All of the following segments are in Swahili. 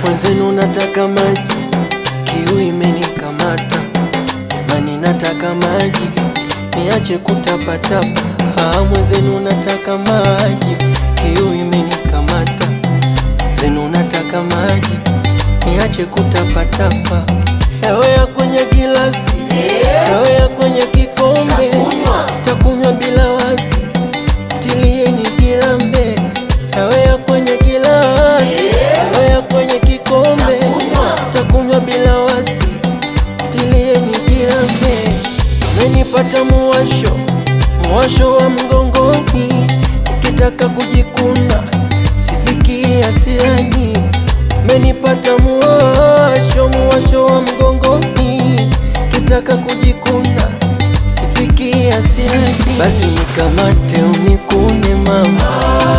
mwenzenu nataka maji, kiu imenikamata, mani nataka maji, niache kutapatapa. Ah, mwenzenu nataka maji, kiu imenikamata, mwenzenu nataka maji, niache kutapatapa. Yawe ya kwenye gilasi, yawe ya kwenye kikombe, takunywa bila wasi, tilieni jirambe. Yawe ya kwenye gilasi, yawe ya kwenye kikombe, takunywa bila wasi, tilieni jirambe. Umenipata muwasho, muwasho wa mgongoni, ukitaka kujikuna sifikii hasirani. Umenipata muwasho, muwasho wa mgongoni, ukitaka kujikuna sifikii hasirani. Basi nikamate unikune mama,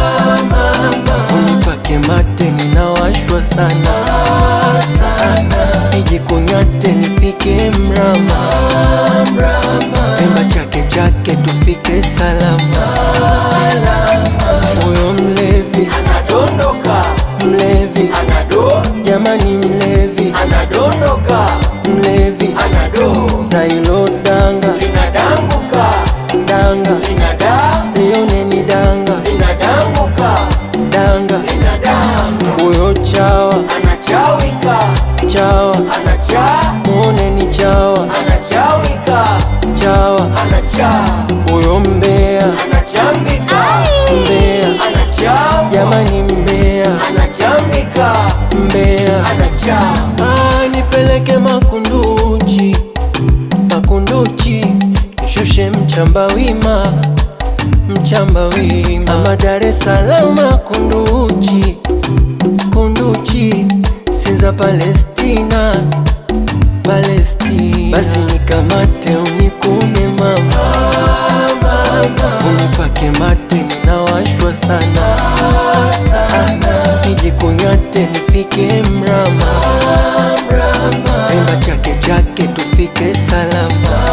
unipake mate, ninawashwa sana nijikunyate nifike mrama, pemba chake chake tufike salama. Huyo mlevi Anadondoka, mlevi, anado, jamani mlevi anadondoka, mlevi, anado, na ilo danga linadanguka, danga, linada, lioneni danga linadanguka, danga, linadanga, huyo chawa anachawika, chawa, anacha, muoneni chawa anachawika, chawa, anacha, huyo mbea anachambika, mbea, anachamba, jamani mbea anachambika, mbea anachamba. Ah, nipeleke Makunduchi, Makunduchi, nishushe mchamba wima, mchamba wima, ama Dar es Salaam Kunduchi, Kunduchi, Sinza Palestina, Palestina. Basi nikamate unikune mama, unipake mate, ninawashwa sana nijikunyate nifike mrama, pemba chake chake tufike salama.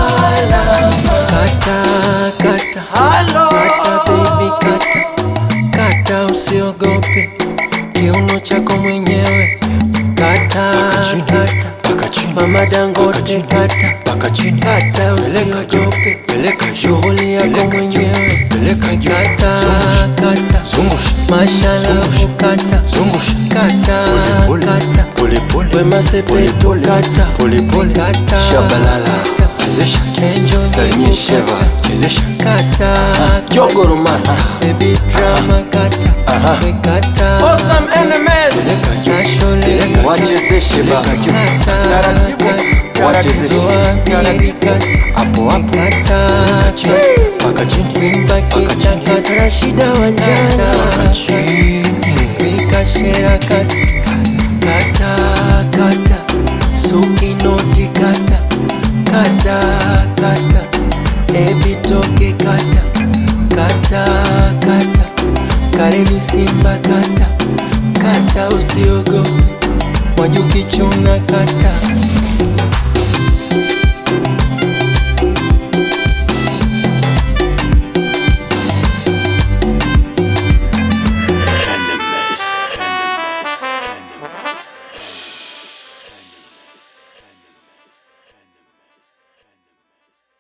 Kata kata Halo. kata baby kata kata, usiogope kiuno chako mwenyewe kata kata, mama Dangote kata Paka chini, kata, peleka juu, usiogope peleka juu, shughuli yako peleka juu, mwenyewe peleka juu, kata zungusha, kata zungusha, mashallah zungusha, kata zungusha, kata pole kata pole, pole Wema pole, Sepetu pole kata pole pole, kata shabalala, chezesha, Kenjo salimie Nimu sheva, kata. chezesha, kata Jogoro master, baby drama kata Aha. we kata Awesome enemies. peleka juu, Nashole peleka juu, wachezeshe ba, kata Taratibu, wachezeshe, Zoamiri kata hapo hapo, kata chini, paka chini, Wimba paka chini, kita Rashida Wanjala paka chini, Wika shera kata kata kata Suki noti kata kata kata Ebi toke kata kata kata Kareni Simba kata kata usiogope Wajuki chuna kata